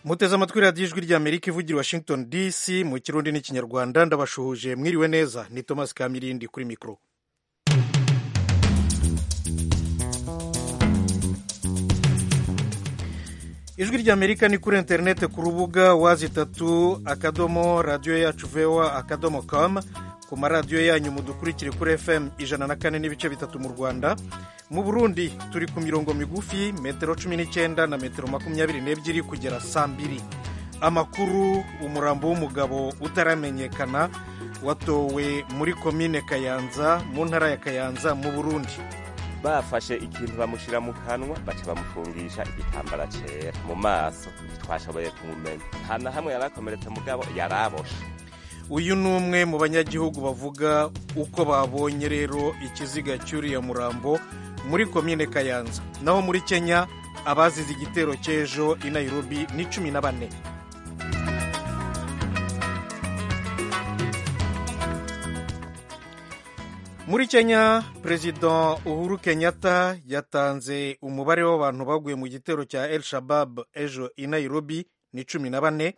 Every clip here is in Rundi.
muteze amatwi radiyo ijwi ry'amerika ivugira washington dc mu kirundi n'ikinyarwanda ndabashuhuje mwiriwe neza ni thomas kamirindi kuri mikoro ijwi ry'amerika ni kuri interineti ku rubuga wazi itatu akadomo radiyo yacu vewa akadomo kamu ku maradiyo yanyu mudukurikire kuri fm ijana na kane n'ibice bitatu mu rwanda mu burundi turi ku mirongo migufi metero cumi n'icyenda na metero makumyabiri n'ebyiri kugera saa mbiri amakuru umurambo w'umugabo utaramenyekana watowe muri komine kayanza mu ntara ya kayanza mu burundi bafashe ikintu bamushyira mu kanwa baca bamufungisha igitambara cyera mu maso ntitwashoboye kumumenya nta na hamwe yari akomeretse mugabo yari aboshe uyu ni umwe mu banyagihugu bavuga uko babonye rero ikiziga cy'uriya murambo muri komine kayanza naho muri kenya abazize igitero cy'ejo i nairobi ni cumi na bane muri kenya perezida uhuru kenyatta yatanze umubare w'abantu baguye mu gitero cya el shabab ejo i nairobi ni cumi na bane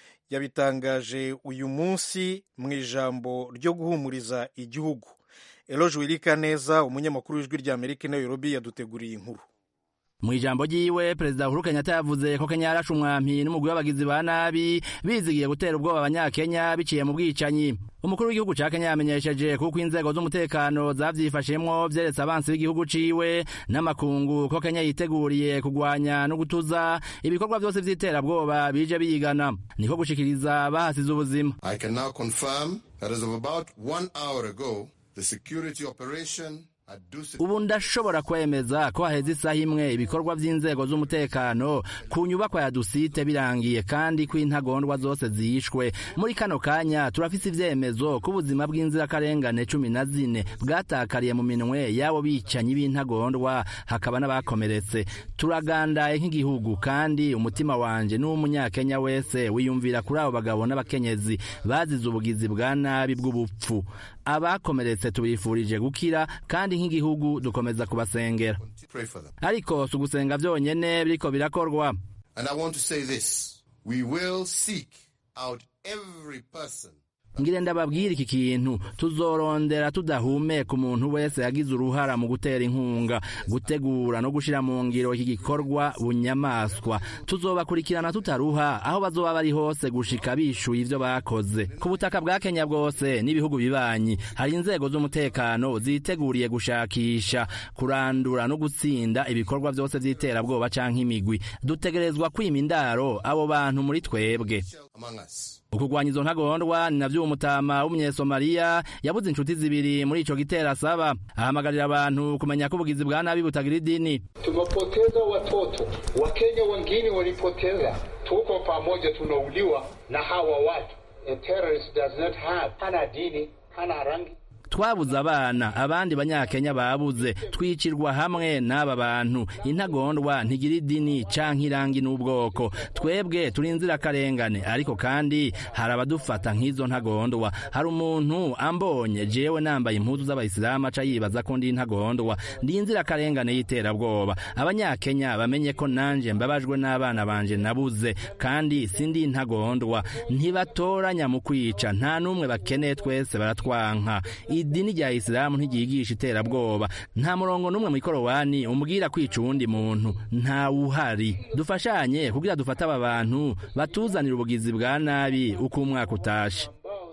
yabitangaje uyu munsi mu ijambo ryo guhumuriza igihugu eloge wirika neza umunyamakuru w'ijwi ry'amerika i nairobi yaduteguriye inkuru mu ijambo ryiwe perezida uhuru kenyatta yavuze ko kenya yarashe umwampi n'umugwi w'abagizi ba nabi bizigiye gutera ubwoba abanyakenya biciye mu bwicanyi umukuru w'igihugu ca kenya yamenyesheje kuko inzego z'umutekano zavyifashemwo vyeretse abansi b'igihugu ciwe n'amakungu ko kenya yiteguriye kugwanya no gutuza ibikorwa vyose vy'iterabwoba bije biyigana niko gushikiriza bahasize ubuzima I can now confirm that as of about one hour ago the security operation ubu ndashobora kwemeza ko haheze isaha imwe ibikorwa vy'inzego z'umutekano ku nyubakwa ya dusite birangiye kandi ko intagondwa zose zishwe muri kano kanya turafise ivyemezo ko ubuzima bw'inzirakarengane cumi na zine bwatakariye mu minwe y'abo bicanyi b'intagondwa hakaba n'abakomeretse turagandaye nk'igihugu kandi umutima wanje n'uw'umunyakenya wese wiyumvira kuri abo bagabo n'abakenyezi bazize ubugizi bwa nabi bw'ubupfu abakomeretse tubifurije gukira kandi nk'igihugu dukomeza kubasengera ariko si ugusenga byonyene biriko birakorwa And I want to say this. We will seek out every person ngire ndababwira iki kintu tuzorondera tudahumeka umuntu wese yagize uruhara mu gutera inkunga gutegura no gushira mu ngiro iki gikorwa bunyamaswa tuzobakurikirana tutaruha aho bazoba bari hose gushika bishuye ivyo bakoze ku butaka bwa Kenya bwose n'ibihugu bibanyi hari inzego z'umutekano ziteguriye gushakisha kurandura no gutsinda ibikorwa vyose vy'iterabwoba canke imigwi dutegerezwa kwima indaro abo bantu muri twebwe among us. ukugwanya izo ntagondwa ni navyo umutama w'umunyesomaliya yabuze inshuti zibiri muri ico gitero asaba ahamagarira abantu kumenya ko ubugizi bwa nabi butagira idini tumepoteza watoto wakenya wengine walipoteza tuko pamoja tunauliwa na hawa watu a terrorist does not have hana dini hana rangi twabuze abana abandi banyakenya babuze twicirwa hamwe n'aba bantu intagondwa ntigira idini canke irangi n'ubwoko twebwe turi inzirakarengane ariko kandi hari abadufata nk'izo ntagondwa hari umuntu ambonye jewe nambaye impuzu z'abayisilamu aca yibaza ko ndi intagondwa ndi inzirakarengane y'iterabwoba abanyakenya bamenye ko nanje mbabajwe n'abana banje nabuze kandi sindi intagondwa ntibatoranya mu kwica nta n'umwe bakeneye twese baratwanka idini rya isilamu ntiryigisha iterabwoba nta murongo n'umwe mu ikorowani umbwira kwica uwundi muntu ntawuhari dufashanye kugira dufate aba bantu batuzanira ubugizi bwa nabi uko umwaka utashe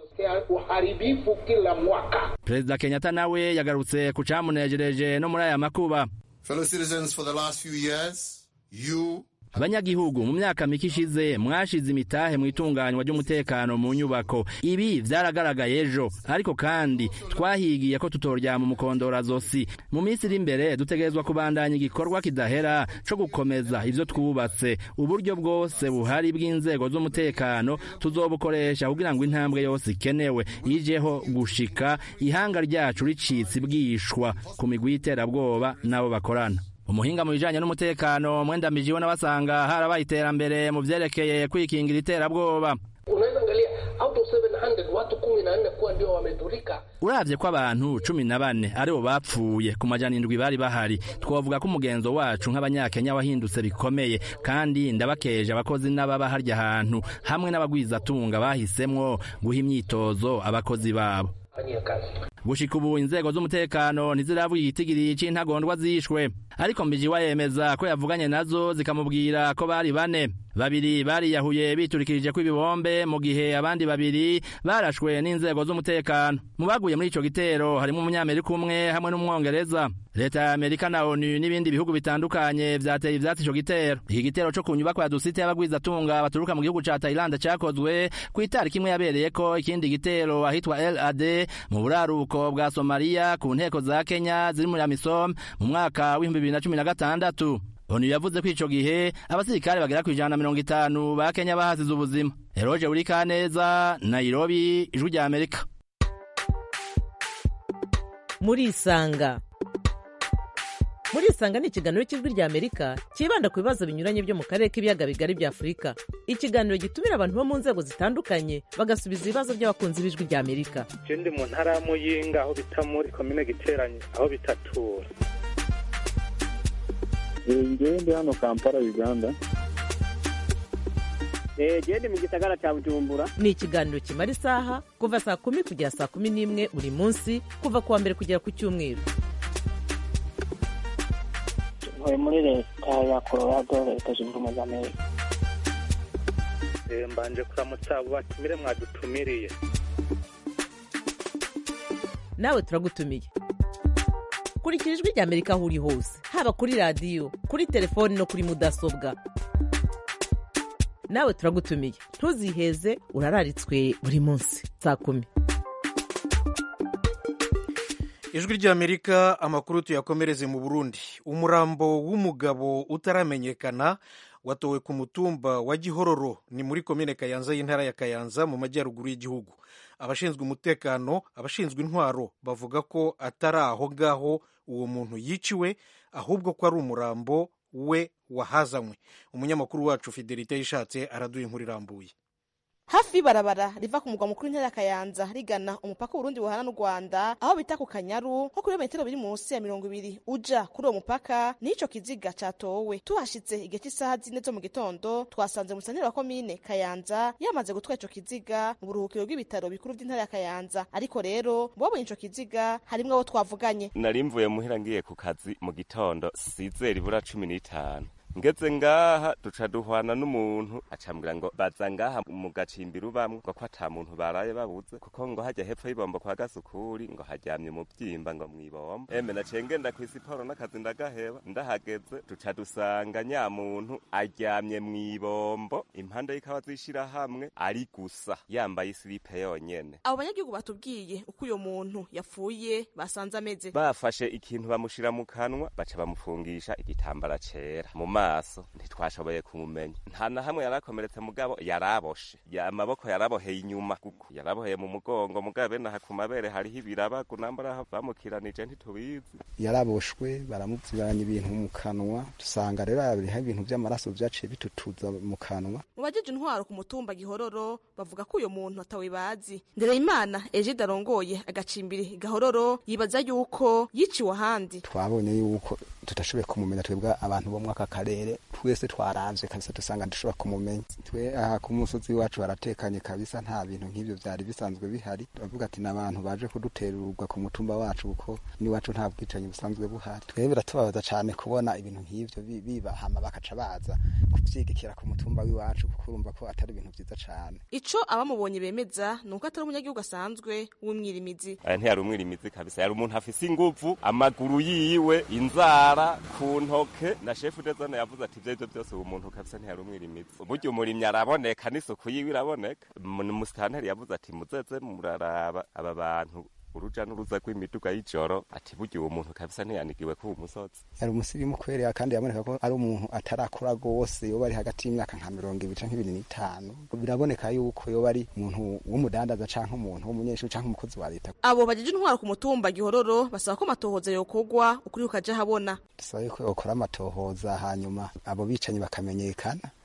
uharibifu kila mwaka perezida kenyatta nawe yagarutse ku camunejereje no muri aya makuba Fellow citizens, for the last few years, you abanyagihugu mu myaka mike ishize mwashize imitahe mu itunganywa ry'umutekano mu nyubako ibi vyaragaragaye ejo ariko kandi twahigiye ko tutoryama umukondora zosi mu minsi iri imbere dutegerezwa kubandanya igikorwa kidahera co gukomeza ivyo twubatse uburyo bwose buhari bw'inzego z'umutekano tuzobukoresha kugira ngo intambwe yose ikenewe ijeho gushika ihanga ryacu ricitse ibwishwa ku migwi y'iterabwoba n'abo bakorana umuhinga mu bijanye n'umutekano mwendamije n'abasanga harabaye iterambere mu vyerekeye kwikingira iterabwoba unaweza angalia out of 700 watu kumi na nne kuwa ndio wamedhurika. uravye ko abantu cumi na bane aribo bapfuye ku majana indwi bari bahari twovuga ko umugenzo wacu nk'abanyakenya wahindutse bikomeye kandi ndabakeje abakozi n'ababa harya hantu hamwe n'abagwizatunga bahisemwo guha imyitozo abakozi babo Fanyia kazi. gushika ubu inzego z'umutekano ntiziravuga igitigiri c'intagondwa zishwe ariko mbijiwa yemeza ko yavuganye nazo zikamubwira ko bari bane babiri bariyahuye biturikirije kw'ibibombe mu gihe abandi babiri barashwe n'inzego z'umutekano mu baguye muri ico gitero harimo umunyamerika umwe hamwe n'umwongereza leta ya amerika na onu n'ibindi bihugu bitandukanye vyateye ivyatsi ico gitero iki gitero co ku nyubakwa ya dusite y'abagwizatunga baturuka mu gihugu ca tayilande cakozwe kw'itariki imwe yabereyeko ikindi gitero ahitwa lad mu buraruko bwa somaliya ku nteko za kenya ziri muri amisom mu mwaka w'ibihumbi bibiri na cumi na gatandatu onu yavuze ko ico gihe abasirikare bagera kw'ijana na mirongo itanu ba kenya bahasize ubuzima eroje buri kaneza nairobi ijwi rya amerika murisanga murisanga ni ikiganiro cy'ijwi rya amerika cyibanda ku bibazo binyuranye byo mu karere k'ibiyaga bigari bya afurika ikiganiro gitumira abantu bo mu nzego zitandukanye bagasubiza ibibazo by'abakunzi b'ijwi rya amerika je ndi mu ntara ya muyinga aho bita muri komine giteranye aho bitatura ngewe ndi hano kampala uganda jewe ndi mu gisagara ca bujumbura ni ikiganiro kimara isaha kuva saa kumi kugera saa kumi n'imwe buri munsi kuva ku wa mbere kugera ku cyumweru ntuye muri leta ya colorado leta zunze ubumwe za amerika Eh, mbanje kuramutsa abo batumire mwadutumiriye nawe turagutumiye kurikira ijwi rya amerika aho uri hose haba kuri radiyo kuri telefoni no kuri mudasobwa nawe turagutumiye ntuziheze urararitswe buri munsi saa kumi ijwi ry'amerika amakuru tuyakomereze mu burundi umurambo w'umugabo utaramenyekana watowe ku mutumba wa gihororo ni muri komine kayanza y'intara ya kayanza mu majyaruguru y'igihugu abashinzwe umutekano abashinzwe intwaro bavuga ko atari aho ngaho uwo muntu yiciwe ahubwo ko ari umurambo we wahazanywe umunyamakuru wacu fidelite yishatse araduha inkuru irambuye hafi y'ibarabara riva ku mugwa mukuru w'intara ya kayanza rigana umupaka w'uburundi buhana n'u rwanda aho bita ku kanyaru nko kuri metero biri munsi ya mirongo ibiri uja kuri uwo mupaka n'ico kiziga catowe tuhashitse igihe cy'isaha zine zo mu gitondo twasanze umusanire wa komine kayanza yamaze gutwara ico kiziga mu buruhukiro bw'ibitaro bikuru by'intara ya kayanza ariko rero mu babonye ico kiziga harimwo abo twavuganye nari mvuye muhira ngiye ku kazi mu gitondo sizera ibura cumi n'itanu ngeze ngaha duca duhwana n'umuntu acambwira ngo baza ngaha mu gacimbiri ubamwe ngo ko ata muntu baraye babuze kuko ngo hajya hepfo y'ibombo kwa gasukuri ngo haryamye umubyimba ngo mw'ibombo eme naciye ngenda kw'isiporo n'akazi ndagaheba ndahageze duca dusanga nya muntu aryamye mw'ibombo impande y'ikawa z'ishirahamwe ari gusa yambaye isilipe yonyene abo banyagihugu batubwiye uko uyo muntu yapfuye basanze ameze bafashe ikintu bamushira mu kanwa baca bamufungisha igitambara cera mu maso ntitwashoboye kumumenya nta na hamwe yarakomeretse mugabo yaraboshe ya amaboko yaraboheye inyuma kuko yaraboheye mu mugongo mugabo bene aha ku mabere hariho ibirabagu nambara bamukiranije ntitubizi yaraboshwe baramuzibanya ibintu mu kanwa dusanga rero hariho ibintu vy'amaraso vyaciye bitutuza mu kanwa mu bajeje intwaro ku mutumba gihororo bavuga ko uyo muntu atawe bazi ndereyimana egide arongoye agacimbiri gahororo yibaza yuko yiciwe ahandi twabonye yuko tudashoboye kumumenya twebwe abantu bo mwaka karere twese twaravye kabisa dusanga dushobora kumumenya twe aha ku musozi wacu haratekanye kabisa nta bintu nk'ivyo vyari bisanzwe bihari turavuga ati n'abantu baje kuduterurwa ku mutumba wacu kuko n'iwacu nta bwicanyi busanzwe buhari twebwe biratubabaza cane kubona ibintu nk'ivyo bi- biba hama bakaca baza kuvyigikira ku mutumba w'iwacu kuko urumva ko atari ibintu vyiza cane ico abamubonye bemeza ni uko atari umunyagihugu asanzwe w'umwirimizi aya ntiyari umwirimizi kabisa yari umuntu afise inguvu amaguru yiwe inzara ku ntoke na shefu de zone yavuze ati ivyo arivyo vyose uwo muntu kabisa ntiyari umwirimizi burya umurimyi araboneka n'isuku yiwe iraboneka umusitanteri yavuze ati muzeze muraraba aba bantu uruja n'uruza rw'imiduga y'ijoro ati burya uwo muntu kabisa ntiyanigiwe k'uwo musozi yari umusirimu kwerera kandi yaboneka ko ari umuntu atarakura rwose yoba ari hagati y'imyaka nka mirongo ibiri canke ibiri n'itanu biraboneka yuko yoba ari umuntu w'umudandaza canke umuntu w'umunyeshuri canke umukozi wa leta abo bajeje intwaro ku mutumba gihororo basaba ko amatohoza yokorwa ukuri kukaja habona dusaba yuko yokora amatohoza hanyuma abo bicanyi bakamenyekana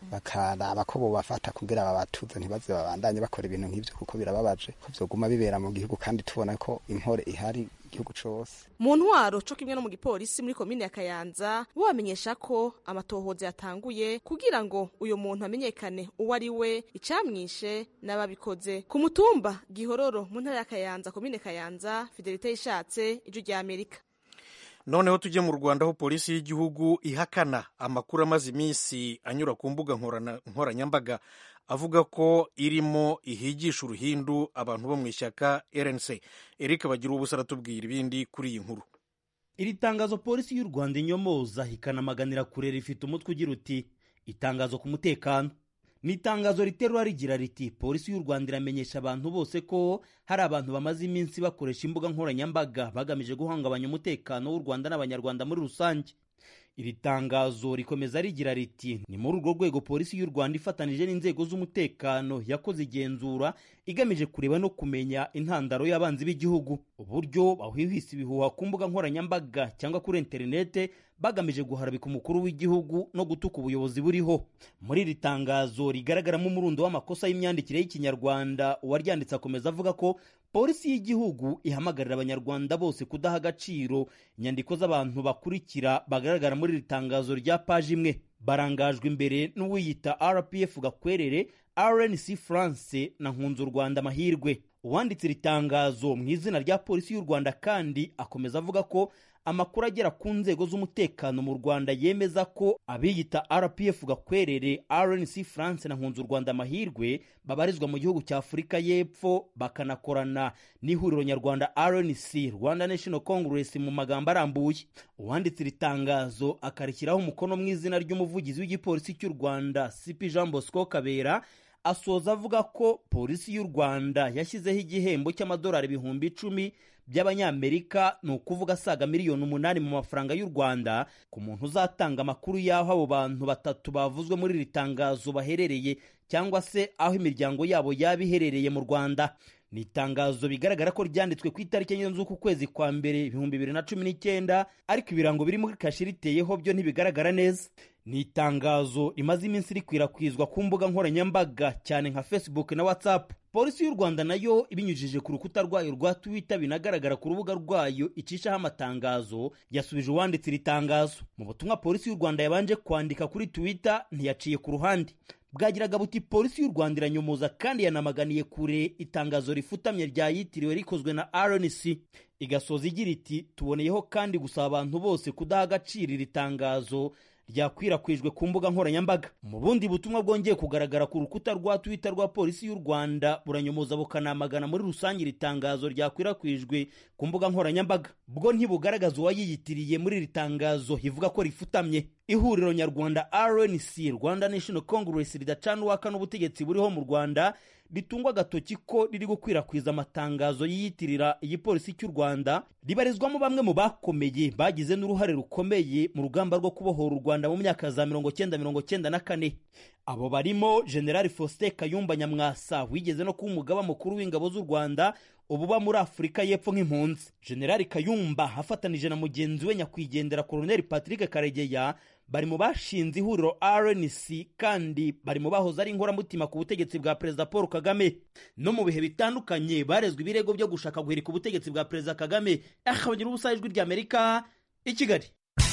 bakaraba ko bobafata kugira babatuze ntibaze babandanye bakora ibintu nk'ivyo kuko birababaje ko vyoguma bibera mu gihugu kandi tubona ko impore ihari igihugu cose mu ntwaro co kimwe no mu gipolisi muri komine ya kayanza bo bamenyesha ko amatohoza yatanguye kugira ngo uyu muntu amenyekane uwo ari we icamwishe n'ababikoze ku mutumba gihororo mu ntara ya kayanza komine kayanza fidelite yishatse ijwi rya amerika noneho tujye mu rwanda aho polisi y'igihugu ihakana amakuru amaze iminsi anyura ku mbuga nkoranyambaga avuga ko irimo ihigisha uruhindu abantu bo mu ishyaka rnc eric bagira ubusa aratubwira ibindi kuri iyi nkuru iri tangazo polisi y'u rwanda inyomoza ikanamaganira kure rifite umutwe ugira uti itangazo ku mutekano ni itangazo riterura rigira riti polisi y'u rwanda iramenyesha abantu bose ko hari abantu bamaze iminsi bakoresha imbuga nkoranyambaga bagamije guhungabanya umutekano w'u rwanda n'abanyarwanda muri rusange iri tangazo rikomeza rigira riti ni muri urwo rwego polisi y'u rwanda ifatanije n'inzego z'umutekano yakoze igenzura igamije kureba no kumenya intandaro y'abanzi b'igihugu uburyo bahwihwisa ibihuha ku mbuga nkoranyambaga cyangwa kuri interinete bagamije guharabika umukuru w'igihugu no gutuka ubuyobozi buriho muri iri tangazo rigaragaramo umurundo w'amakosa y'imyandikire y'ikinyarwanda uwaryanditse akomeza avuga ko polisi y'igihugu ihamagarira abanyarwanda bose kudaha agaciro inyandiko z'abantu bakurikira bagaragara muri iri tangazo rya paji imwe barangajwe imbere n'uwiyita rpf gakwerere rnc france na nkunzu rwanda amahirwe uwanditse iri tangazo mu izina rya polisi y'u rwanda kandi akomeza avuga ko amakuru agera ku nzego z'umutekano mu rwanda yemeza ko abiyita rpf gakwerere rnc france na nkunzu rwanda amahirwe babarizwa mu gihugu cya afurika y'epfo bakanakorana n'ihuriro nyarwanda rnc rwanda national congress mu magambo arambuye uwanditse iri tangazo akarishyiraho umukono mu izina ry'umuvugizi w'igipolisi cy'u rwanda cp jean bosco kabera asoza avuga ko polisi y'u rwanda yashyizeho igihembo cy'amadolari ibihumbi icumi by'abanyamerika ni ukuvuga asaga miliyoni umunani mu mafaranga y'u rwanda ku muntu uzatanga amakuru y'aho abo bantu batatu bavuzwe muri iri tangazo baherereye cyangwa se aho imiryango yabo yaba iherereye mu rwanda ni itangazo bigaragara ko ryanditswe ku itariki enye z'uku kwezi kwa mbere ibihumbi bibiri na cumi n'icyenda ariko ibirango biri muri kashi riteyeho byo ntibigaragara neza ni itangazo rimaze iminsi rikwirakwizwa ku mbuga nkoranyambaga cyane nka facebook na whatsapp polisi y'u rwanda nayo ibinyujije ku rukuta rwayo rwa twitter binagaragara ku rubuga rwayo icishaho amatangazo yasubije uwanditse iri tangazo mu butumwa polisi y'u rwanda yabanje kwandika kuri twitter ntiyaciye ku ruhande bwagiraga buti polisi y'u rwanda iranyomoza kandi yanamaganiye kure itangazo rifutamye ryayitiriwe rikozwe na rnc igasoza igira iti tuboneyeho kandi gusaba abantu bose kudaha agaciro iri tangazo ryakwirakwijwe ku mbuga nkoranyambaga mu bundi butumwa bwongeye kugaragara ku rukuta rwa twitter rwa polisi y'u rwanda buranyomoza bukanamagana muri rusange iri tangazo ryakwirakwijwe ku mbuga nkoranyambaga bwo ntibugaragaza uwayiyitiriye muri iri tangazo ivuga ko rifutamye ihuriro nyarwanda rnc rwanda national congress ridacana uwaka n'ubutegetsi buriho mu rwanda ritungwa agatoki ko riri gukwirakwiza amatangazo yiyitirira igipolisi cy'u rwanda ribarizwamo bamwe mu bakomeye bagize n'uruhare rukomeye mu rugamba rwo kubohora u rwanda mu myaka za mirongo cyenda mirongo cyenda na kane abo barimo generali faustin kayumba nyamwasa wigeze no kuba umugaba mukuru w'ingabo z'u rwanda ububa muri afurika y'epfo nk'impunzi generali kayumba afatanije na mugenzi we nyakwigendera koloneli patrick karegeya bari mu bashinze ihuriro rnc kandi bari mu bahoze ari inkoramutima ku butegetsi bwa perezida paul kagame no mu bihe bitandukanye barezwe ibirego byo gushaka guhirika ubutegetsi bwa perezida kagame akabagira ubusa ijwi ry'amerika i kigali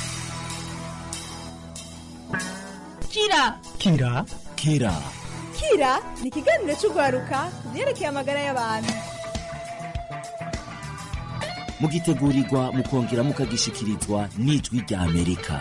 kira kira kira kira ni ikiganiro cy'urwaruka ku byerekeye amagara y'abantu mugitegurirwa mukongera mukagishikirizwa n'ijwi rya amerika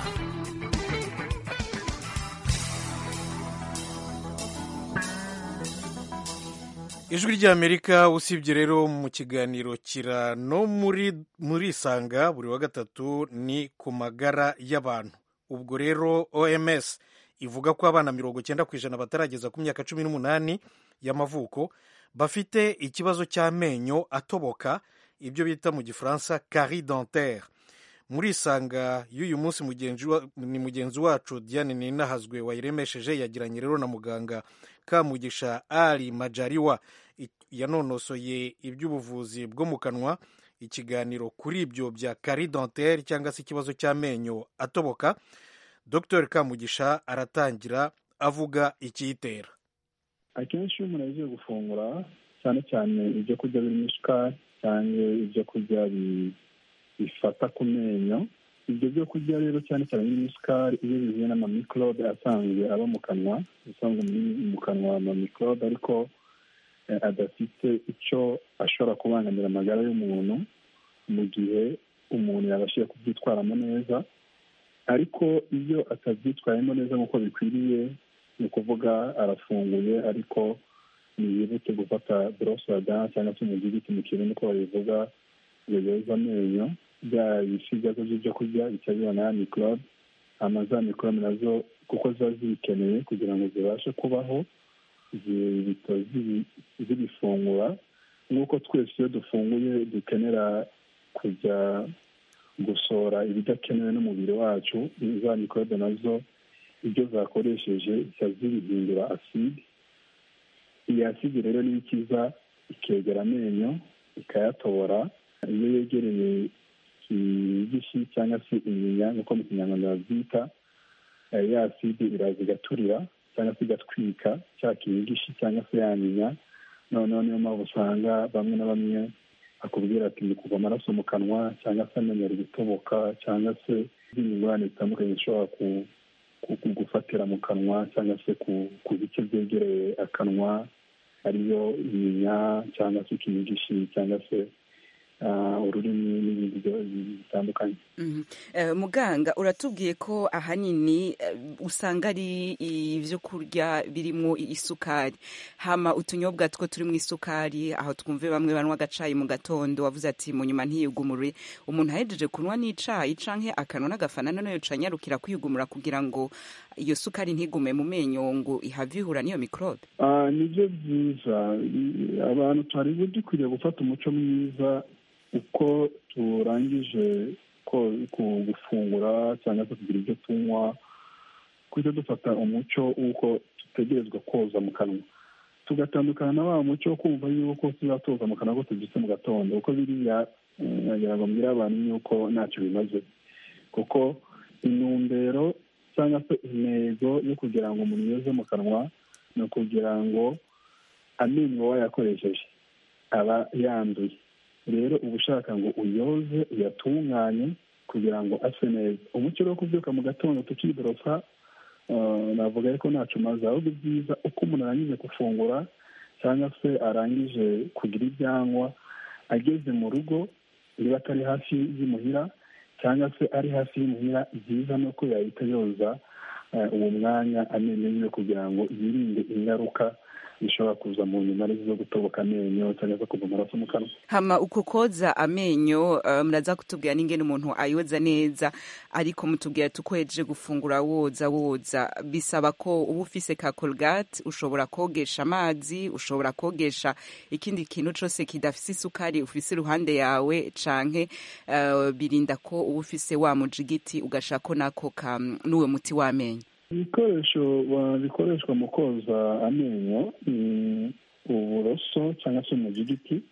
ijwi ry'amerika usibye rero mu kiganiro kira no muri muri isanga buri wa gatatu ni ku magara y'abantu ubwo rero oms ivuga ko abana mirongo icyenda ku ijana batarageza ku myaka cumi n'umunani y'amavuko bafite ikibazo cy'amenyo atoboka ibyo bita mu gifaransa cari dentaire muri isanga y'uyu munsi ni mugenzi wacu diane ninahazwe wayiremesheje yagiranye rero na muganga kamugisha ari majariwa yanonosoye iby'ubuvuzi bwo mu kanwa ikiganiro kuri ibyo bya cari dentaire cyangwa se ikibazo cy'amenyo atoboka dr kamugisha aratangira avuga ikiyitera akenshi iyo umuntu agiye gufungura cyane cyane ibyo kurya birimo isukari cyangwa ibyo kurya bifata ku menyo ibyo byo kurya rero cyane cyane birimo isukari iyo bihuye n'amamikorobe asanzwe aba mu kanwa asanzwe mu kanwa amamikorobe ariko adafite icyo ashobora kubangamira amagara y'umuntu mu gihe umuntu yabashije kubyitwaramo neza ariko iyo atabyitwayemo neza nk'uko bikwiriye ni ukuvuga arafunguye ariko ntiyibutse gufata borosada cyangwa se umugiriti mu kirundi uko babivuga ngo yoze amenyo bya bisigazwa by'ibyo kurya bica bibona ya mikorobe hama za mikorobe nazo kuko ziba zibikeneye kugira ngo zibashe kubaho zihita zibifungura nk'uko twese iyo dufunguye dukenera kujya gusohora ibidakenewe n'umubiri wacu za mikorobe nazo ibyo zakoresheje zica zibihindura aside iyi aside rero niyo ikiza ikegera amenyo ikayatobora iyo yegereye igishi cyangwa se inyinya nk'uko mu kinyarwanda babyita ya aside iraza igaturira cyangwa se igatwika cya kinyigishi cyangwa se ya nyinya noneho niyo mpamvu usanga bamwe na bamwe akubwira ati ni kuva amaraso mu kanwa cyangwa se amenyo ari gutoboka cyangwa se izindi ngorane zitandukanye zishobora gufatira mu kanwa cyangwa se ku bice byegereye akanwa ariyo inyinya cyangwa se ikinyigishi cyangwa se ururimi n'ibindi bitandukanye muganga uratubwiye ko ahanini usanga ari ibyo kurya birimo isukari hama utunyobwa two turi mu isukari aho twumve bamwe banywa agacayi mu gatondo wavuze ati mu nyuma ntiyigumure umuntu ahejeje kunywa n'icayi canke akanwa n'agafana noneho canyarukira kwigumura kugira ngo iyo sukari ntigume mu menyo ngo ihave ihura n'iyo mikorobe nibyo byiza abantu twari dukwiriye gufata umuco mwiza uko turangije gufungura cyangwa se kugira ibyo tunywa kujya dufata umuco w'uko dutegerezwa koza mu kanwa tugatandukana na wa muco wo kumva yuko tuzatoza mu kanwa ko tubyutse mu gatondo kuko biriya nagira ngo mbwire abantu yuko ntacyo bimaze kuko intumbero cyangwa se intego yo kugira ngo umuntu yoze mu kanwa ni ukugira ngo amenyo wayakoresheje aba yanduye rero uba ushaka ngo uyoze uyatunganye kugira ngo ase neza umuco wo kubyuka mu gatondo tukiborosa navuga ariko ntacyo umaze ahubwo byiza uko umuntu arangije gufungura cyangwa se arangije kugira ibyanywa ageze mu rugo niba atari hafi y'imuhira cyangwa se ari hafi y'imuhira byiza ni uko yahita yoza uwo mwanya amenyo yiwe kugira ngo yirinde ingaruka bishobora kuza mu nyuma arizo zo gutoboka amenyo cyangwa se kuva amaraso mu kanwa hama uko koza amenyo muraza kutubwira n'ingene umuntu ayoza neza ariko mutubwira tukwejeje gufungura woza woza bisaba ko uba ufise ka colgate ushobora kogesha amazi ushobora kogesha ikindi kintu cose kidafise isukari ufise iruhande yawe canke birinda ko uba ufise wa mujigiti ugashako nako n'uwe muti w'amenyo ibikoresho bikoreshwa mu koza amenyo ni uburoso cyangwa se umujigiti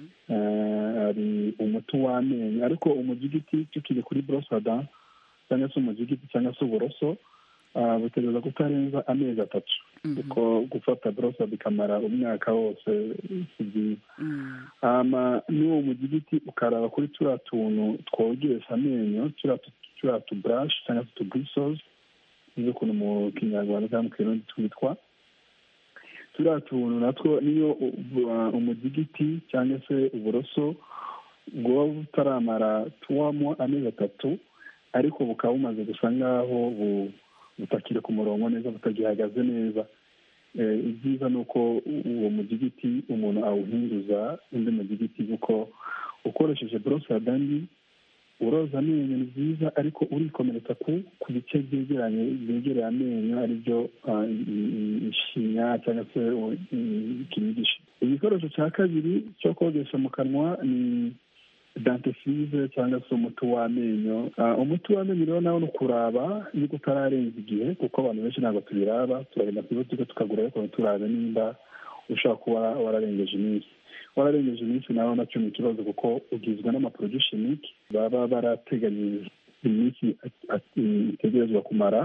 hari umuti w'amenyo ariko umujigiti tukiri kuri borosada cyangwa se umujigiti cyangwa se uburoso butegereza kutarenza amezi atatu kuko gufata borosada ikamara umwaka wose si byiza n'uwo mujigiti ukaraba kuri turiya tuntu twogesha amenyo turiya tuburashi cyangwa se tuburisozi nizo ukuntu mu kinyarwanda cyangwa mu kirundi twitwa turiya tuntu natwo niyo umugigiti cyangwa se uburoso bwaba butaramara tuwamo amezi atatu ariko bukaba bumaze gusa nk'aho butakiri ku murongo neza butagihagaze neza ibyiza ni uko uwo mugigiti umuntu awuhinduza undi mugigiti kuko ukoresheje borosada mbi uroza amenyo ni byiza ariko urikomeretsa ku bice byegeranye byegereye amenyo aribyo ishinya cyangwa se ikinigishi igikoresho cya kabiri cyo kogesha mu kanwa ni dantesize cyangwa se umuti w'amenyo umuti w'amenyo rero nawe ni ukuraba yuko utararenza igihe kuko abantu benshi ntabwo tubiraba turagenda ku ibutika tukagura ariko ntiturabe nimba ushobora kuba wararengeje iminsi wararengeje iminsi nawe nacyo ni ikibazo kuko ugizwe n'amaprodushimike baba barateganyije iminsi itegerezwa kumara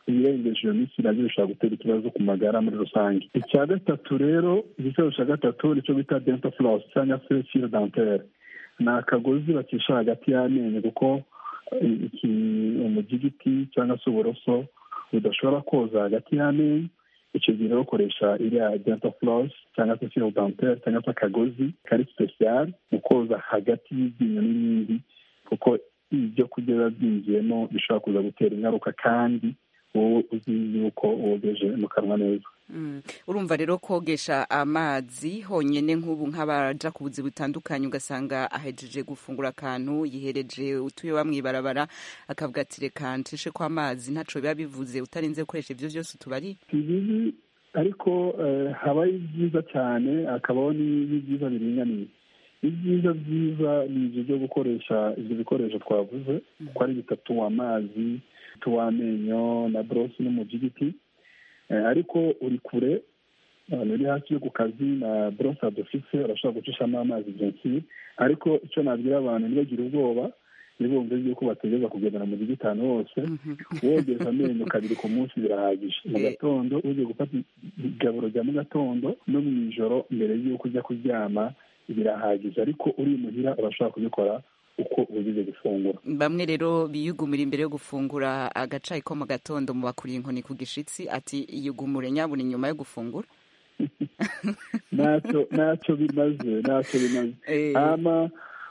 ibirengeje iyo minsi nabyo bishobora gutera ikibazo ku magara muri rusange icya gatatu rero igikoresho cya gatatu nicyo bita dental floss cyangwa se fil dentaire ni akagozi bacisha hagati y'amenyo kuko iki umugigiti cyangwa se uburoso budashobora koza hagati y'amenyo icyo gihe rero ukoresha iriya dental floss cyangwa se fil dentaire cyangwa se akagozi kari special mu koza hagati y'iryinyo n'irindi kuko ibyo kurya biba byinjiyemo bishobora kuza gutera ingaruka kandi wowe uzi yuko wogeje mu kanwa neza urumva rero kogesha amazi honyine nk'ubu nk'abaja ku buzi butandukanye ugasanga ahejeje gufungura akantu yihereje utuyoba mw'ibarabara akavuga ati reka ncishe ko amazi ntaco biba bivuze utarinze gukoresha ivyo vyose utubari si bibi ariko habaho ibyiza cyane hakabaho n'ibyiza biringaniye ibyiza byiza ni ibyo byo gukoresha ibyo bikoresho twavuze uko ari bitatu amazi tuw'amenyo na borosi n'umugigiti ariko uri kure uri hafi yo ku kazi na borosi dufise urashobora gucishamo amazi byinshi ariko icyo nabwira abantu ntibagire ubwoba ntibumve yuko bategereza kugendana mu gitanu hose wogeza amenyo kabiri ku munsi birahagije mu gatondo ugiye gufata igaburo rya mu gatondo no mu ijoro mbere y'uko ujya kuryama birahagije ariko uri muhira urashobora kubikora uko ugize gufungura bamwe rero biyugumira imbere yo gufungura agacayi ko mu gatondo mu bakuriye inkoni ku gishitsi ati yugumure nyabuna inyuma yo gufungura ntacyo ntacyo bimaze ntacyo bimaze hama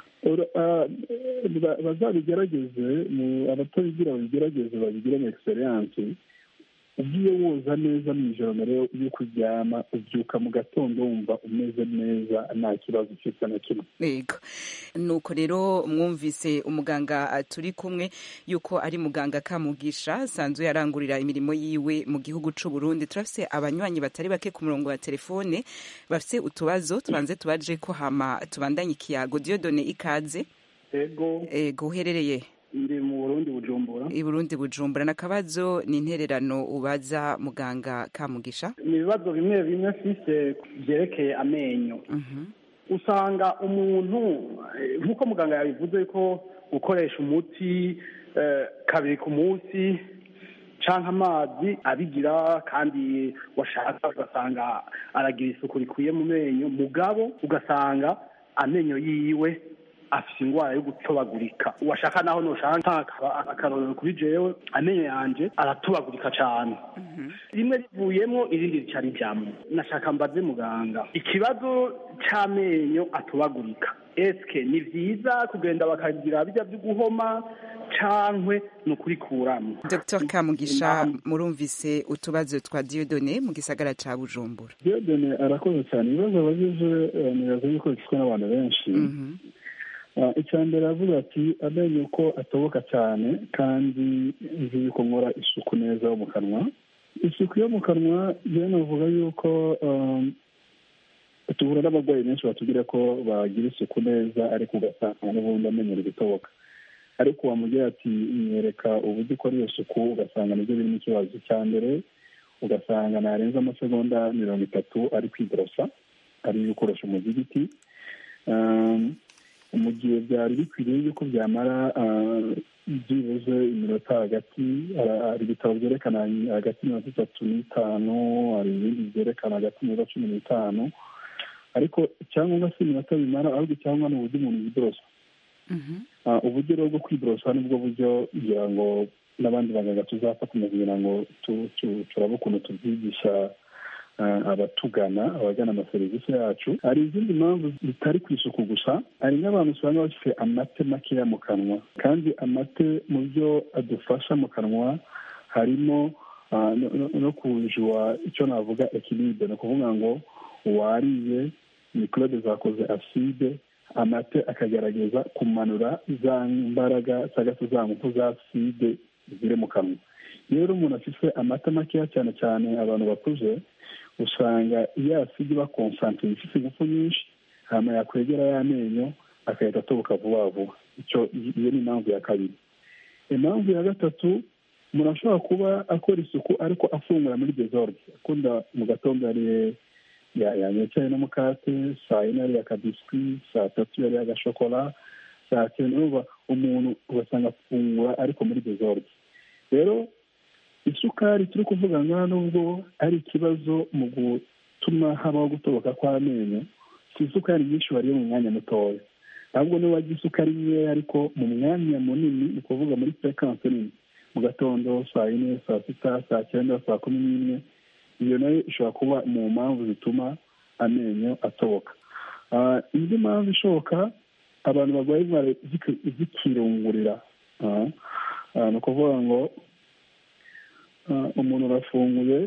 bazabigerageze abatabigira babigerageze babigiremo egisperiyanse ugiye woza neza mu ijoro mbere y'uko uryama ubyuka mu gatondo wumva umeze neza nta kibazo ufite na kimwe yego nuko rero mwumvise umuganga turi kumwe yuko ari muganga kamugisha asanzwe yarangurira imirimo yiwe mu gihugu cy'u Burundi turafise abanywanyi batari bake ku murongo wa telefone bafite utubazo tubanze tubaje ko hama tubandanye ikiyago Dieudonne ikaze ego ego uherereye ndi mu burundi bujumbura i burundi bujumbura n'akabazo ni intererano ubaza muganga kamugisha ni ibibazo bimwe bimwe mfise byerekeye amenyo usanga umuntu nk'uko muganga yabivuze ko gukoresha umuti kabiri ku munsi canke amazi abigira kandi washaka ugasanga aragira isuku rikwiye mu menyo mugabo ugasanga amenyo yiwe afite indwara yo gutobagurika uwashaka naho nushaka akarorero kuri jewe amenyo yanje aratobagurika cyane rimwe rivuyemo irindi rica rijyamo nashaka mbaze muganga ikibazo cy'amenyo atobagurika eske ni byiza kugenda bakagira bijya byo guhoma cankwe ni ukurikuramo dr kamugisha murumvise utubazo twa diodone mu gisagara ca bujumbura diodone arakoze cyane ibibazo abajije nibaza yuko bifitwe n'abantu benshi icya mbere avuga ati amenyo ko atoboka cyane kandi nzi yuko nkora isuku neza yo mu kanwa isuku yo mu kanwa rero navuga yuko duhura n'abarwayi benshi batubwira ko bagira isuku neza ariko ugasanga n'ubundi amenyo ari gutoboka ariko wamubwira ati nyereka uburyo ukora iyo suku ugasanga nibyo birimo ikibazo cya mbere ugasanga narenza amasegonda mirongo itatu ari kwiborosa ari gukoresha umuzigiti mu gihe byari bikwiriye yuko byamara byibuze iminota hagati hari ibitabo byerekana hagati mirongo itatu n'itanu hari ibindi byerekana hagati y'iminota cumi n'itanu ariko icyangombwa si iminota bimara ahubwo icyangombwa ni uburyo umuntu yiborosa uburyo rero bwo kwiborosa nibwo buryo kugira ngo n'abandi baganga tuzafatanya kugira ngo turabe ukuntu tubyigisha abatugana abagana amaserivisi yacu hari izindi mpamvu zitari ku isuku gusa hari n'abantu usanga bafite amate makeya mu kanwa kandi amate mu byo adufasha mu kanwa harimo no kujua icyo navuga ekilibe ni ukuvuga ngo uwariye mikorobe zakoze aside amate akagerageza kumanura za mbaraga cyangwa se za ngufu za aside ziri mu kanwa iyo rero umuntu afite amata makeya cyane cyane abantu bakuze usanga iyo aside iba konsantire ifite ingufu nyinshi hanyuma yakwegera y'amenyo agahita atoboka vuba vuba icyo iyo ni impamvu ya kabiri impamvu ya gatatu umuntu ashobora kuba akora isuku ariko afungura muri dezorde akunda mu gatondo yariye yanyocaye n'umukate saa yine yariye akabiswi saa tatu yariye agashokora saa cyenda urumva umuntu ugasanga afungura ariko muri dezorde rero isukari turi kuvuga ngaha nubwo ari ikibazo mu gutuma habaho gutoboka kw'amenyo si isukari nyinshi wariye mu mwanya mutoya ahubwo niba wagira isukari nkeya ariko mu mwanya munini ni ukuvuga muri frekanse nini mu gatondo saa yine saa sita saa cyenda saa kumi n'imwe iyo nayo ishobora kuba mu mpamvu zituma amenyo atoboka indi mpamvu ishoboka abantu barwaye indwara zikirungurira ni ukuvuga ngo umuntu arafunguye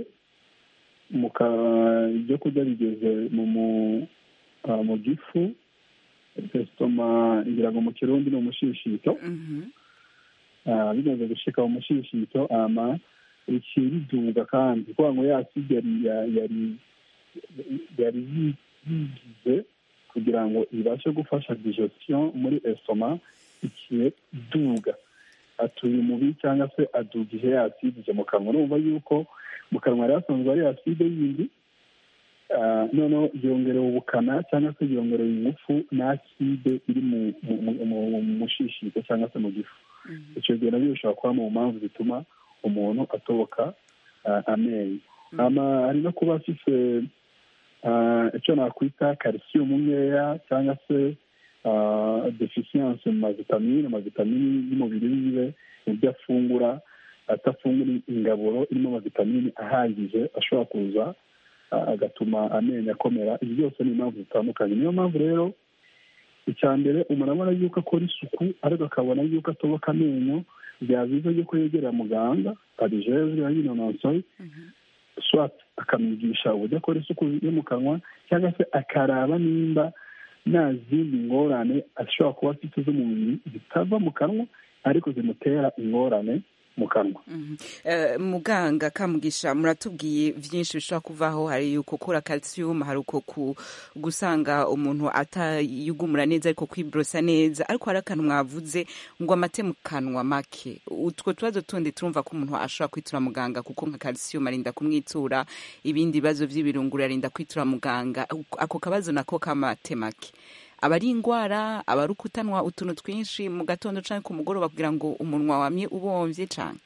ibyo kurya bigeze mu gifu esitoma ngira ngo mu kirundi ni umushishito bimaze gushika mu mushishito ama ikiriduga kandi kugira ngo yaside yari yari yigize kugira ngo ibashe gufasha digestion muri esitoma ikiduga atuye umubi cyangwa se adugije yaside mu kanwa urumva yuko mu kanwa yari hasanzwe ari aside yindi noneho yongerewe ubukana cyangwa se yongerewe ingufu n'aside iri mu mushishito cyangwa se mu gifu icyo gihe nabyo bishobora kuba mu mpamvu zituma umuntu atoboka amenyo hari no kuba afite icyo nakwita karisiyumu nkeya cyangwa se defisiyanse mu mavitamine amavitamini y'umubiri wiwe mu byo afungura atafungura ingaburo irimo amavitamine ahagije ashobora kuza agatuma amenyo akomera ibi byose ni impamvu zitandukanye niyo mpamvu rero icya mbere umuntu abona yuko akora isuku ariko akabona yuko atoboka amenyo byaba byiza yuko yegera muganga abijejwe yabinonosoye swat akamwigisha uburyo akora isuku yo mu kanwa cyangwa se akaraba nimba nta zindi ngorane ashobora kuba afite z'umubiri zitava mu kanwa ariko zimutera ingorane mu kanwa muganga kamugisha muratubwiye byinshi bishobora kuvaho hari uko kura calcium hari uko gusanga umuntu atayugumura neza ariko kwiborosa neza ariko hari akantu mwavuze ngo amate mu kanwa make utwo tubazo tundi turumva ko umuntu ashobora kwitura muganga kuko nka calcium arinda kumwitura ibindi bibazo by'ibirunguru arinda kwitura muganga ako kabazo nako k'amate make aba ari indwara aba ari ukutanwa utuntu twinshi mu gatondo cyangwa ku mugoroba kugira ngo umunwa wamye ubombye cyane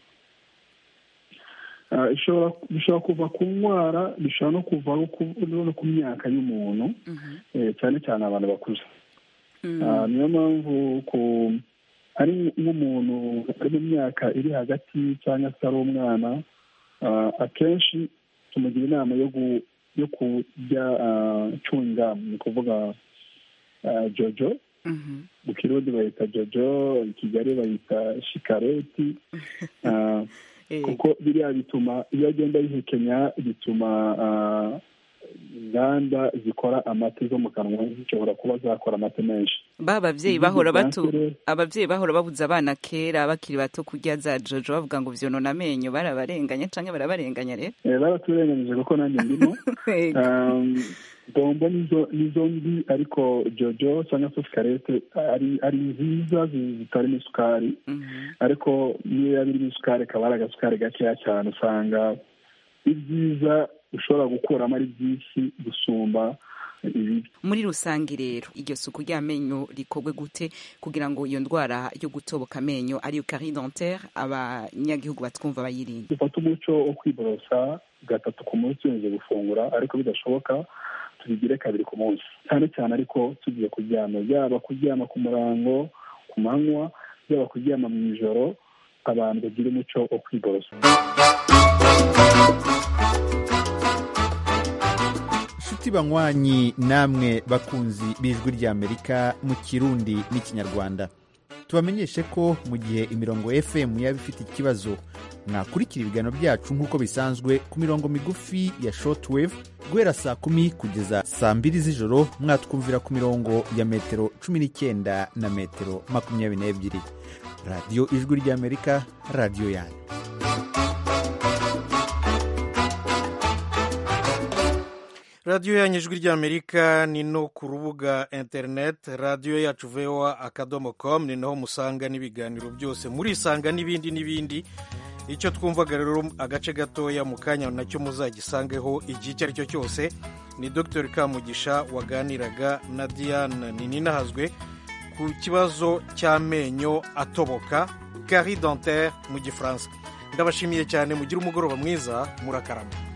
bishobora kuva ku ndwara bishobora no kuva no ku myaka y'umuntu cyane cyane abantu bakuze niyo mpamvu ari nk'umuntu ari mu myaka iri hagati cyangwa se ari umwana akenshi tumugira inama yo kurya cungamu ni ukuvuga jojo mu kirundi bayita jojo i kigali bayita shikareti kuko biriya bituma iyo agenda yihekenya bituma inganda zikora amata zo mu kanwa zishobora kuba zakora amata menshi ba ababyeyi bahora batu ababyeyi bahora babuza abana kera bakiri bato kurya za jojo bavuga ngo vyonona amenyo barabarenganya canke barabarenganya rero baraturenganyije kuko nanjye ndimo bombo nizo mbi ariko jojo cyangwa se sikarete ari nziza zitarimo isukari ariko niyo yaba irimo isukari akaba ari agasukari gakeya cyane usanga ibyiza ushobora gukuramo ari byinshi gusumba ibibi muri rusange rero iryo suku ry'amenyo rikorwe gute kugira ngo iyo ndwara yo gutoboka amenyo ariyo carie dentaire abanyagihugu batwumva bayirinde dufate umuco wo kwiborosa gatatu ku munsi tumaze gufungura ariko bidashoboka tubigire kabiri ku munsi cyane cyane ariko tugiye kuryama yaba kuryama ku murango ku manywa yaba kuryama mu ijoro abantu bagira umuco wo kwiborosa inshuti banywanyi namwe bakunzi b'ijwi ry'amerika mu kirundi n'ikinyarwanda tubamenyeshe ko mu gihe imirongo fm yaba ifite ikibazo mwakurikira ibiganiro byacu nk'uko bisanzwe ku mirongo migufi ya shortwave guhera saa kumi kugeza saa mbiri z'ijoro mwatwumvira ku mirongo ya metero cumi n'icyenda na metero makumyabiri n'ebyiri radiyo ijwi ry'amerika radiyo yanyu radiyo yanyu ijwi ry'amerika ni no ku rubuga interineti radiyo yacu voa akadomo komu ni naho musanga n'ibiganiro byose murisanga n'ibindi n'ibindi icyo twumvaga rero agace gatoya mu kanya nacyo muzagisangeho igihe icyo ari cyo cyose ni dr kamugisha waganiraga na diane ninahazwe ku kibazo cy'amenyo atoboka gari dentaire mu gifaransa ndabashimiye cyane mugire umugoroba mwiza murakarama